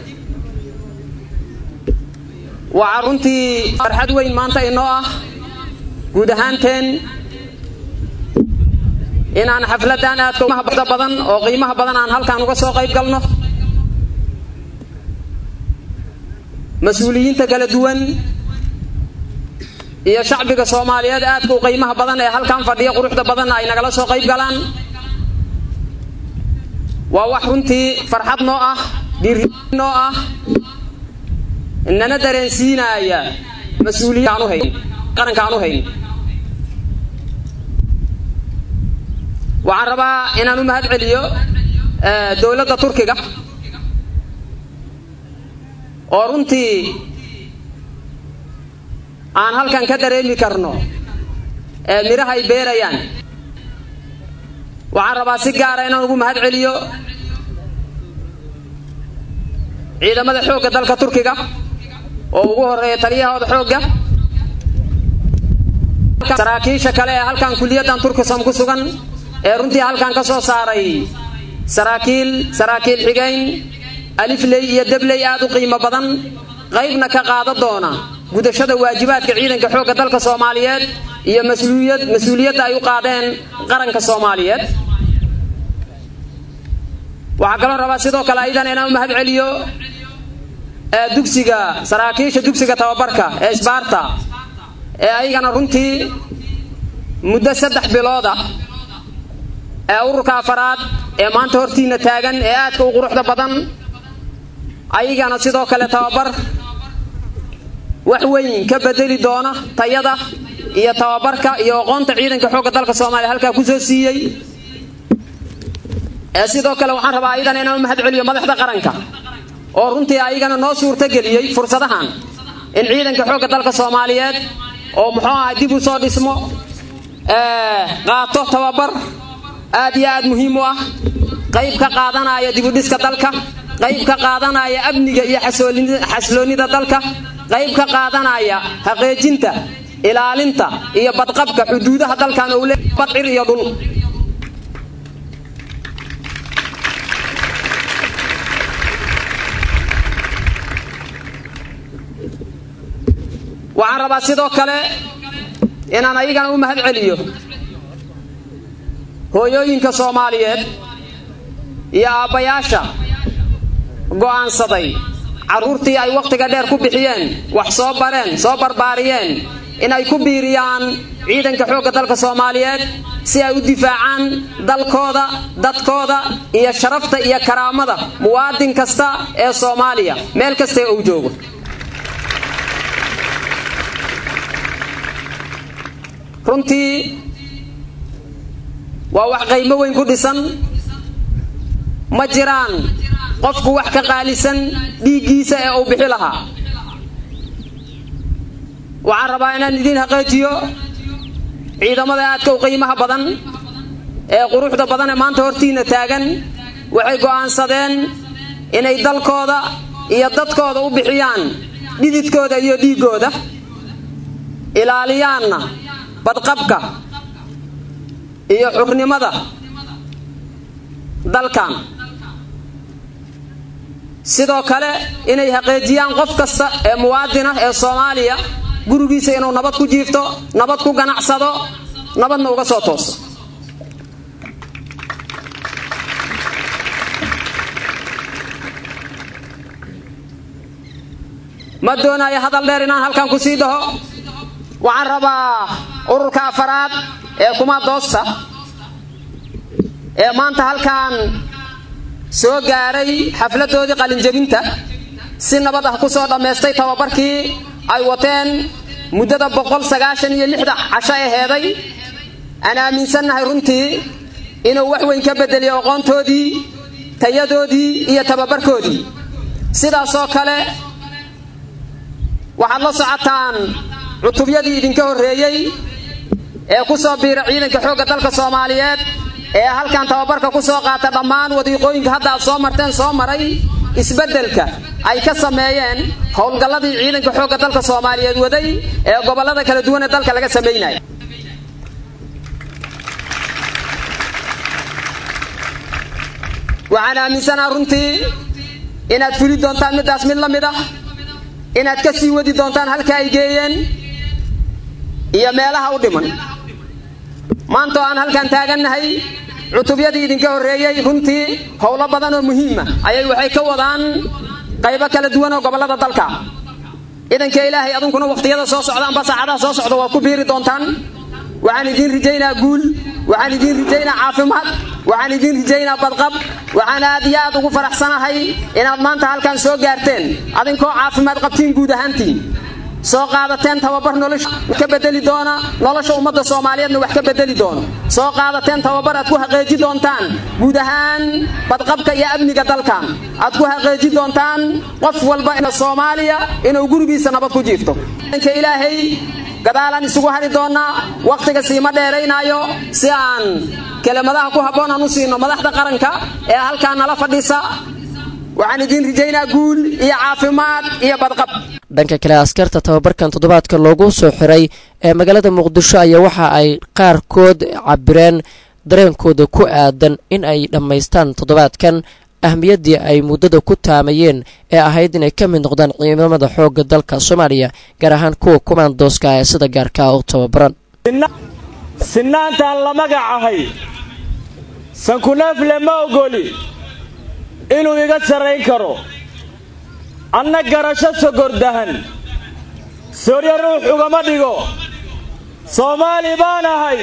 [SPEAKER 6] waxaa runtii farxad weyn maanta inoo ah guud ahaanteen inaan xafladan aadka umahbada badan oo qiimaha badan aan halkaan uga soo qayb galno mas-uuliyiinta kala duwan iyo shacbiga soomaaliyeed aadka u qiimaha badan ee halkan fadhiya quruxda badanna ay nagala soo qayb galaan waa wax runtii farxad noo ah dhiiri noo ah nana dareensiinaaya mas-uuliyad aan u hayn qaranka aan u hayn waxaan rabaa inaan u mahad celiyo dowladda turkiga oo runtii aan halkan ka dareemi karno midhaha ay beerayaan waxaan rabaa si gaara inaan ugu mahad celiyo ciidamada xoogga dalka turkiga oo ugu horeeya taliyahooda xoogga saraakiisha kale ee halkan kuliyaddan turkisam ku sugan ee runtii halkan ka soo saaray saraakiil saraakiil xigayn alifley iyo debley aad u qiimo badan qaybna ka qaada doona gudashada waajibaadka ciidanka xoogga dalka soomaaliyeed iyo mas-uuliyad mas-uuliyadda ay u qaadeen qaranka soomaaliyeed waxaa kaloo rabaa sidoo kale aydan inaan u mahad celiyo dugsiga saraakiisha dugsiga tababarka ee isbaarta ee ayagana runtii muddo saddex bilooda ee ururka afaraad ee maanta hortiina taagan ee aadka u quruxda badan ayagana sidoo kale tababar wax weyn ka bedeli doona tayada iyo tababarka iyo aqoonta ciidanka xoogga dalka soomaaliya halkaa kusoo siiyey ee sidoo kale waxaan rabaa ayagana inaan u mahad celiyo madaxda qaranka oo runtii ayagana noo suurtageliyey fursadahan in ciidanka xoogga dalka soomaaliyeed oo muxuu aha dib u soo dhismo qaato tababar aad iyo aad muhiim u ah qayb ka qaadanaya dibudhiska dalka qayb ka qaadanaya amniga iyo xasloonida dalka qayb ka qaadanaya haqeejinta ilaalinta iyo badqabka xuduudaha dalkan ou leeyahay badcir iyo dhul waxaan rabaa sidoo kale inaan ayagana u mahad celiyo hooyooyinka soomaaliyeed iyo aabbayaasha go'aansaday carruurtii ay wakhtiga dheer ku bixiyeen wax soo bareen soo barbaariyeen in ay ku biiriyaan ciidanka xoogga dalka soomaaliyeed si ay u difaacaan dalkooda dadkooda iyo sharafta iyo karaamada muwaadin kasta ee soomaaliya meel kasta ee uu joogo runtii waa wax qaymo weyn ku dhisan ma jiraan qofku wax ka qaalisan dhiiggiisa ee uu bixi lahaa waxaan rabaa inaan idiin haqeejiyo ciidamada aadka u qiimaha badan ee quruxda badan ee maanta hortiina taagan waxay go'aansadeen inay dalkooda iyo dadkooda u bixiyaan dhididkooda iyo dhiiggooda ilaaliyaanna badqabka iyo xurnimada dalkan sidoo kale inay haqeejiyaan qof kasta ee muwaadinah ee soomaaliya gurigiisa inuu nabad ku jiifto nabad ku ganacsado nabadna uga soo tooso ma doonayo hadal dheer inaan halkan ku sii dhaho waxaan rabaa ururka afaraad ee kuma doosta ee maanta halkan soo gaaray xafladoodii qalinjabinta si nabad ah ku soo dhammaystay tababarkii ay wateen muddada boqol sagaashan iyo lixda casho aheeday aan aaminsannahay runtii inuu wax weyn ka bedeliyo aqoontoodii tayadoodii iyo tababarkoodii sidaasoo kale waxaad la socotaan cutubyadii idinka horreeyey ee ku soo biira ciidanka xoogga dalka soomaaliyeed ee halkan tababarka ku soo qaata dhammaan wadiiqooyinka hadda aad soo marteen soo maray isbeddelka ay ka sameeyeen howlgalladii ciidanka xoogga dalka soomaaliyeed waday ee gobollada kala duwan ee dalka laga samaynaya waxaan aaminsanaa runtii inaad fuli doontaan middaas mid la mid ah inaad ka sii wadi doontaan halka ay geeyeen iyo meelaha u dhiman maanta oo aan halkan taagannahay cutubyadii idinka horreeyey runtii howlo badan oo muhiima ayay waxay ka wadaan qaybo kala duwan oo gobollada dalka idanka ilaahay adunkuna wakhtiyada soo socdaanba saacadaha soo socda waa ku biiri doontaan waxaan idiin rijaynaa guul waxaan idiin rijaynaa caafimaad waxaan idiin rijaynaa badqab waxaan aad iyo aad ugu faraxsanahay inaad maanta halkan soo gaarteen adinkoo caafimaad qabtiin guud ahaantiin soo qaadateen tababar nolosha ka bedeli doona nolosha ummadda soomaaliyeedna wax ka bedeli doono soo qaadateen tababar aad ku haqeeji doontaan guud ahaan badqabka iyo amniga dalkan aad ku haqeeji doontaan qof walba soomaaliya inuu gurigiisa nabad ku jiifto ka ilaahay gadaalaan isugu hari doonaa wakhtiga siima dheeraynaayo si aan kelimadaha ku habboon aan u siino madaxda qaranka ee halkaa nala fadhisa waxaan idiin rijaynaa guul iyo caafimaad iyo badqab
[SPEAKER 2] dhanka kale askarta tababarkan toddobaadka loogu soo xiray ee magaalada muqdisho ayaa waxa ay qaarkood cabireen dareenkooda ku aadan in ay dhammaystaan toddobaadkan ahmiyaddii ay muddada ku taamayeen ee ahayd inay ka mid noqdaan ciidamada xoogga dalka soomaaliya gaar ahaan kuwa kumaandooska ee sida gaarkaa u tababaran
[SPEAKER 7] sinnaantaan la magacahay sankuneefle ma ogoli inuu iga sarrayn karo anna garasho sogordahan sooryo ruux ugama dhigo soomaali baan ahay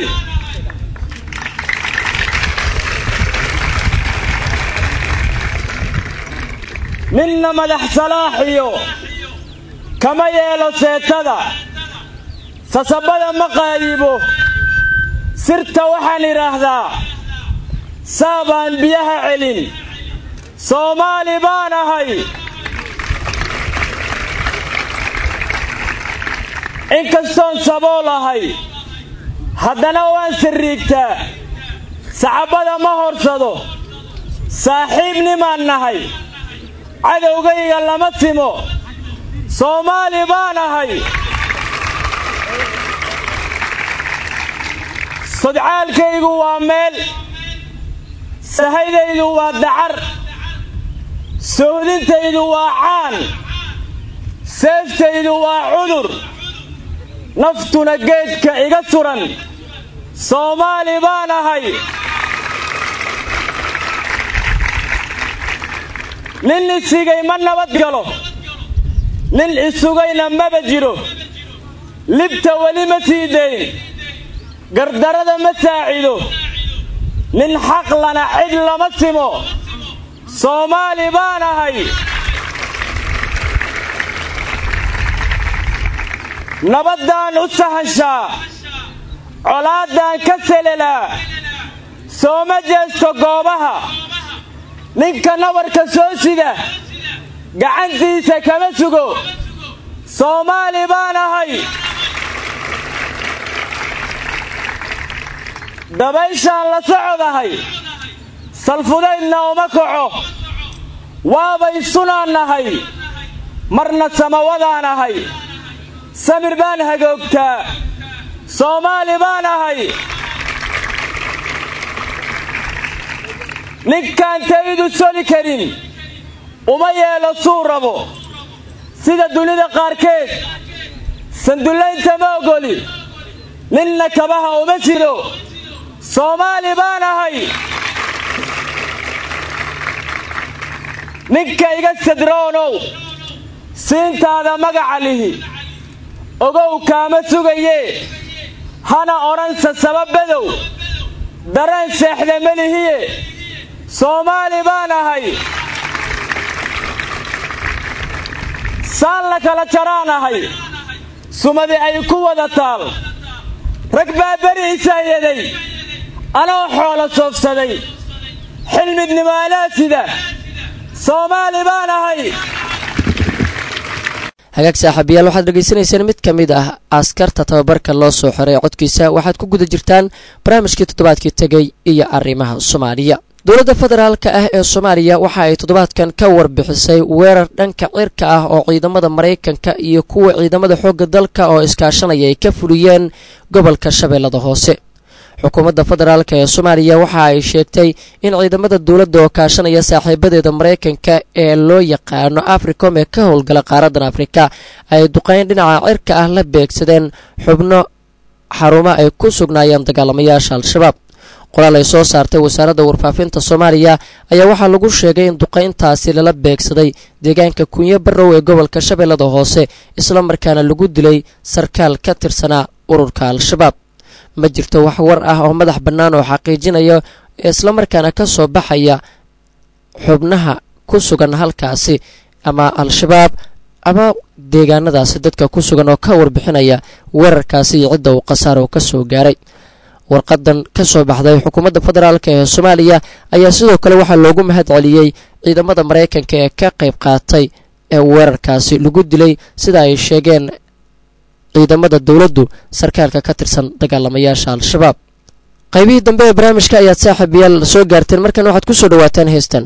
[SPEAKER 7] ninna madax salaaxiyo kama yeelo seetada sasabada ma qaayibo sirta waxaan idhaahdaa saabaan biyaha celin soomaali baan ahay inkastoon sabool ahay haddana waan sirriigtaa saxabbada ma horsado saaxiibnimaan nahay cadowgayga lama simo soomaali baan ahay sodcaalkaygu waa meel sahaydaydu waa dacar sohdintaydu waa caan seeftaydu waa cudur naftuna geedka iga suran soomaali baan ahay nin isigay ma nabad galo nin isugayna maba jiro libta weli ma sii dayn gardarada ma saacido nin xaqlana cid lama simo soomaali baan ahay nabaddaan u sahanshaa colaaddaan ka selelaa sooma jeesto goobaha ninka nabarka soo sida gacantiisa kama sugo soomaali baan ahay dabayshaan la socodahay salfudaydna uma kaco waabay sunaan nahay marna samawadaan ahay samir baan hagoogtaa soomaali baan ahay ninkaan taydu soli karin uma yeelo suu rabo sida dunida qaarkeed sandullaynta ma ogoli ninna kabaha uma jiro soomaali baan ahay ninka iga sadroonow siintaada magaca lihi ogow kaama sugayee hana odhansa sababadow dareen seexda melihiye soomaali baan ahay saan la kala jaraan ahay sumadi ay ku wada taal rag baa beri isaayaday anoo xoolo soofsaday xilmidnimo alaa sida soomaali baan ahay
[SPEAKER 2] hagaag saaxiibayaal waxaad dhegaysanaysaan mid ka mid ah askarta tababarka loo soo xiray codkiisa waxaad ku guda jirtaan barnaamijkii toddobaadkii tegey iyo arrimaha soomaaliya dowladda federaalka ah ee soomaaliya waxa ay toddobaadkan ka warbixisay weerar dhanka cirka ah oo ciidamada maraykanka iyo kuwa ciidamada xoogga dalka oo iskaashanaya ay ka fuliyeen gobolka shabeellada hoose xukuumadda federaalk ee soomaaliya waxa ay sheegtay in ciidamada dowladda oo kaashanaya saaxiibadeeda maraykanka ee loo yaqaano africom ee ka howlgala qaaradan afrika ay duqeyn dhinaca cirka ah la beegsadeen xubno xarumo ay ku sugnaayeen dagaalamayaasha al-shabaab qoraal ay soo saartay wasaaradda warfaafinta soomaaliya ayaa waxaa lagu sheegay in duqayntaasi lala beegsaday deegaanka kunyo barrow ee gobolka shabeellada hoose islamarkaana lagu dilay sarkaal ka tirsanaa ururka al-shabaab ma jirto wax war ah oo madax bannaan oo xaqiijinaya islamarkaana ka soo baxaya xubnaha ku sugan halkaasi ama al-shabaab ama deegaanadaasi dadka ku sugan oo ka warbixinaya weerarkaasi iyo cidda uu khasaaro ka soo gaaray warqadan ka soo baxday xukuumadda federaalk ee soomaaliya ayaa sidoo kale waxaa loogu mahad celiyey ciidamada maraykanka ee ka qayb qaatay ee weerarkaasi lagu dilay sida ay sheegeen ciidamada dowladdu sarkaalka ka tirsan dagaalamayaasha al-shabaab qaybihii dambe ee barnaamijka ayaad saaxiibayaal soo gaarteen markan waxaad ku soo dhawaataan heestan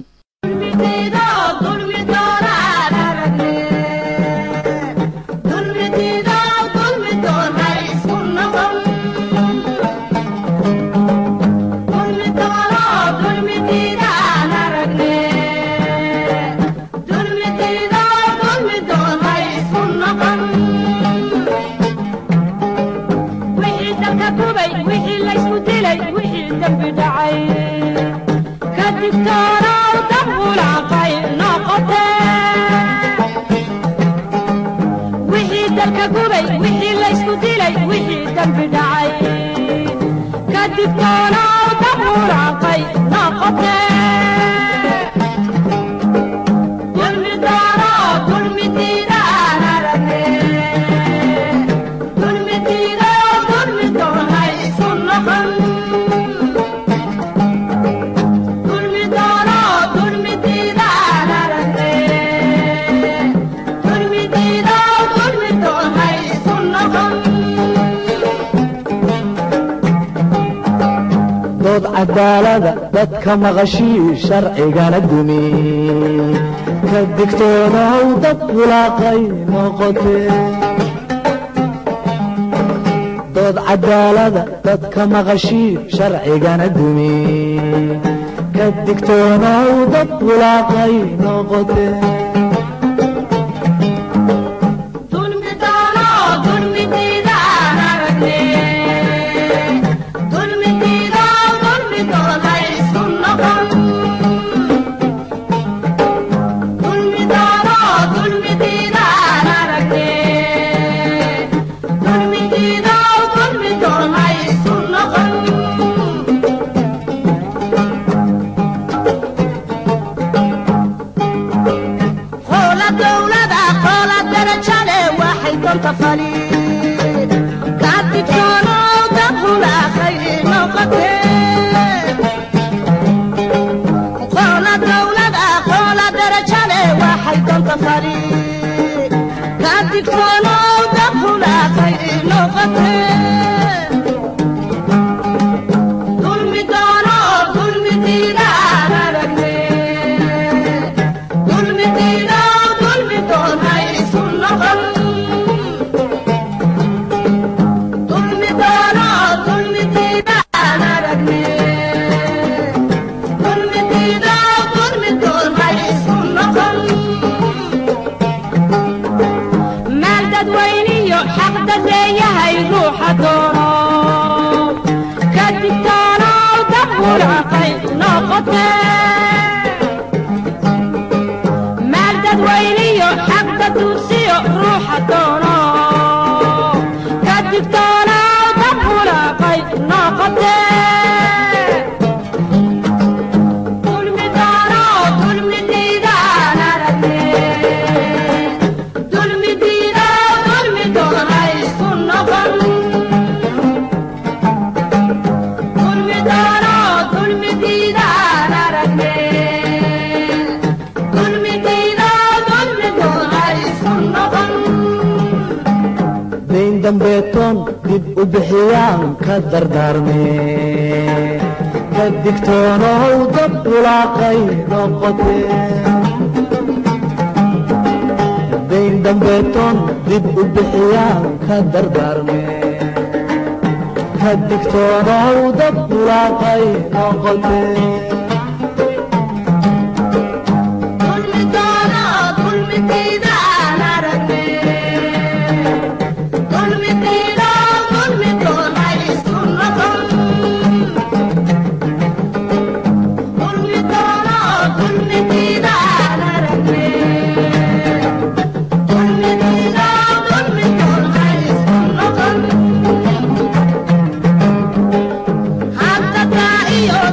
[SPEAKER 8] dood cadaalada dadka maqashii sharcigana dumi ka digtoonow dad bulaaqay noqotee dood cadaalada dadka maqashii sharcigana dumi ka digtoonow dad bulaaqay noqotee dambeetoon dib u bixiyaan ka dardaarmee ka digtoonow dad bulaaqay noqotee dayn dambeetoon dib u bixiyaan ka dardaarmee ka digtoonow dad bulaaqay noqotee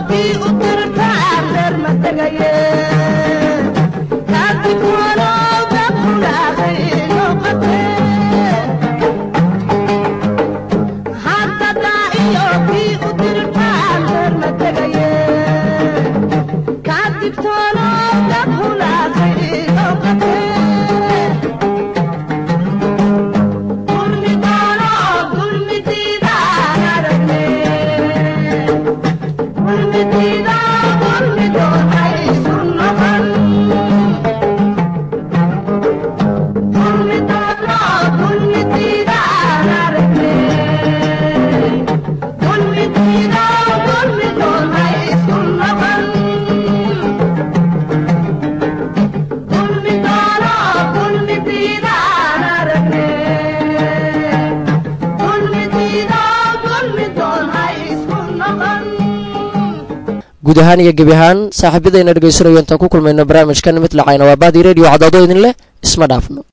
[SPEAKER 2] guud ahaan iyo gebi ahaan saaxiibadayna dhegaysanayo intaan ku kulmayno barnaamijkan mid lacayna waa baadi radio cadaado idin leh isma dhaafno